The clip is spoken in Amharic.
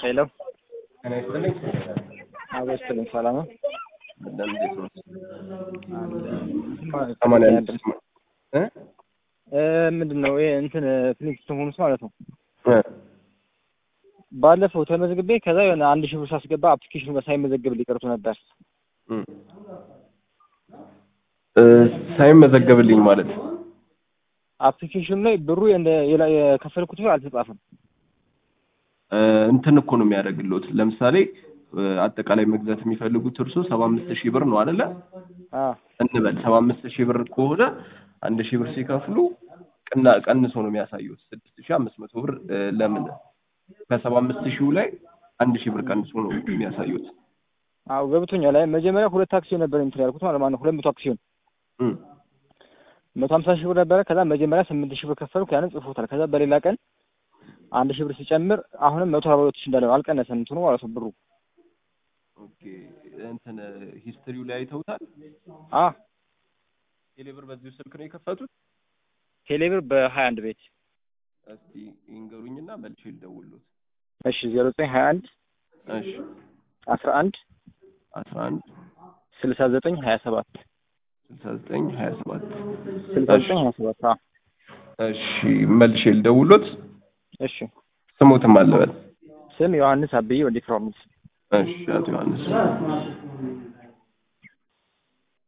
ሄሎ ጤና ይስጥልኝ። አዎ ይስጥልኝ። ሰላም ነው? በጣም እንዴት ነው? ማለት ሰማንያ አንድ እ እ ምንድን ነው ይሄ እንትን ፍሊንግስቶን ሆምስ ማለት ነው። እ ባለፈው ተመዝግቤ ከዛ የሆነ አንድ ሺህ ብር ሳስገባ አፕሊኬሽኑ ጋር ሳይመዘግብ ሊቀርቱ ነበር። እ እ ሳይመዘገብልኝ ማለት አፕሊኬሽኑ ላይ ብሩ እንደ የላ- የከፈልኩት ብር አልተጻፈም። እ እንትን እኮ ነው የሚያደርግልዎት። ለምሳሌ እ አጠቃላይ መግዛት የሚፈልጉት እርሶ ሰባ አምስት ሺህ ብር ነው አይደለ? አ እንበል ሰባ አምስት ሺህ ብር ከሆነ አንድ ሺህ ብር ሲከፍሉ ቅና ቀንሶ ነው የሚያሳዩት ስድስት ሺህ አምስት መቶ ብር እ ለምን ከሰባ አምስት ሺው ላይ አንድ ሺህ ብር ቀንሶ ነው የሚያሳዩት። አዎ ገብቶኛል። ላይ መጀመሪያ ሁለት አክሲዮን ነበር እንትን ያልኩት ማለት ነው። ሁለት መቶ አክሲዮን እ መቶ ሀምሳ ሺህ ብር ነበረ። ከዛ መጀመሪያ ስምንት ሺህ ብር ከፈልኩ ያንን ጽፎታል። ከዛ በሌላ ቀን አንድ ሺህ ብር ሲጨምር አሁንም መቶ አርባ ሁለት ሺህ እንዳለ ነው። አልቀነሰም እንትኑ ማለት ነው ብሩ ኦኬ እንትን ሂስትሪው ላይ አይተውታል። አ ቴሌብር በዚሁ ስልክ ነው የከፈቱት። ቴሌብር በሀያ አንድ ቤት እስቲ ይንገሩኝና መልሼ ልደውልዎት። እሺ ዜሮ ዘጠኝ ሀያ አንድ እሺ አስራ አንድ አስራ አንድ ስልሳ ዘጠኝ ሀያ ሰባት ስልሳ ዘጠኝ ሀያ ሰባት ስልሳ ዘጠኝ ሀያ ሰባት አ እሺ መልሼ ልደውልዎት። እሺ ስሞትም አለበት። ስም ዮሐንስ አብዬ ወልደ ፕሮሚስ እሺ አቶ ዮሐንስ